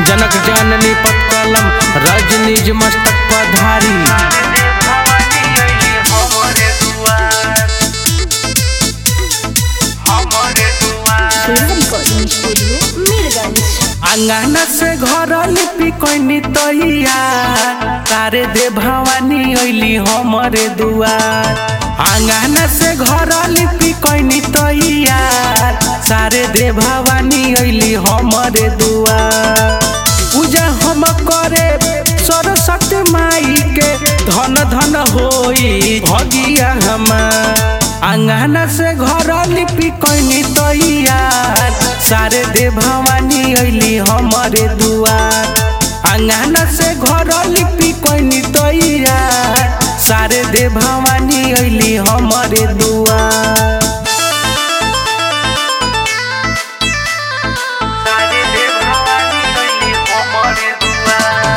जनक जननी पत्कलम रजनीज मस्तक पधारी Sela Recording Studio, Mirgans. अंगना से घर लिपि कैनी तैया तारे दे भवानी अइली हमरे दुआर अंगना से घर लिपि कैनी तैया सारे दे भवानी अइली हमरे दुआर पूजा हम करे सरस्वती माई के धन धन होई भगिया हमार अंगना से घर लिपि कैनी तैयार सारे दे भवानी अइली हमरे दुआर अंगना से घर लिपि कैनी तैयार सारे दे भवानी अइली हमरे दुआर सारे दे भवानी अइली हमरे दुआर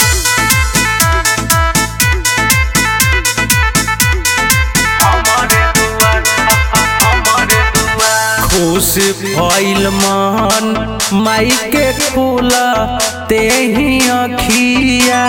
हमरे दुआर हमरे दुआर खुश भइल मन माई के फूल तेही अखिया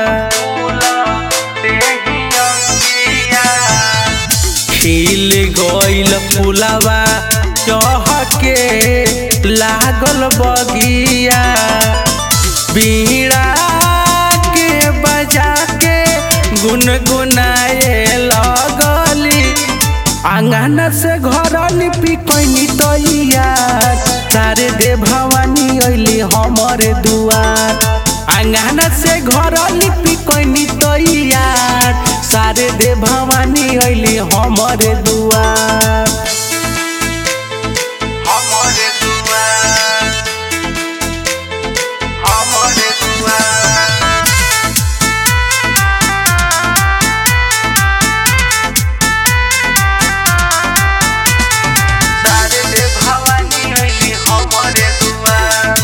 खिल गइल फुलवा चहके लागल बगिया बीड़ा के बजा के गुनगुनाए लगली आंगन से घर लिपि कैनी तैयार तारे दे भवानी अइली हमरे दुआर आंगन से घर लिपि कैनी तैयार सारे दे भवानी अइली हमरे दुआर हमरे दुआर हमरे दुआर सारे दे भवानी अइली हमरे दुआर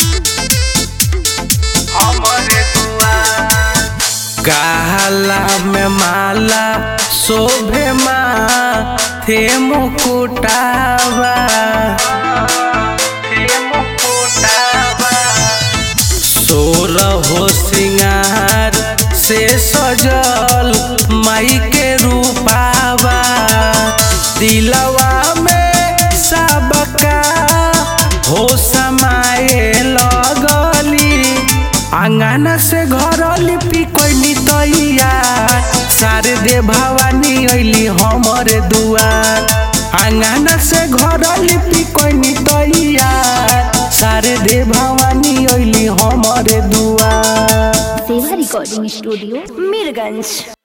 हमरे दुआर काला में माला शोभे माँ थे मुकुटावा थे मुकुटावा सोर हो सिंगार से सजल माई के रूपावा दिलवा में सबका हो समाए लगली आंगन से घर लिपि कैनी तैयार सारे दे भवानी अइली हमरे दुआर आंगन से घर लिपि कैनी तैयार सारे दे भवानी अइली हमरे दुआर Sela Recording Studio, Mirgans.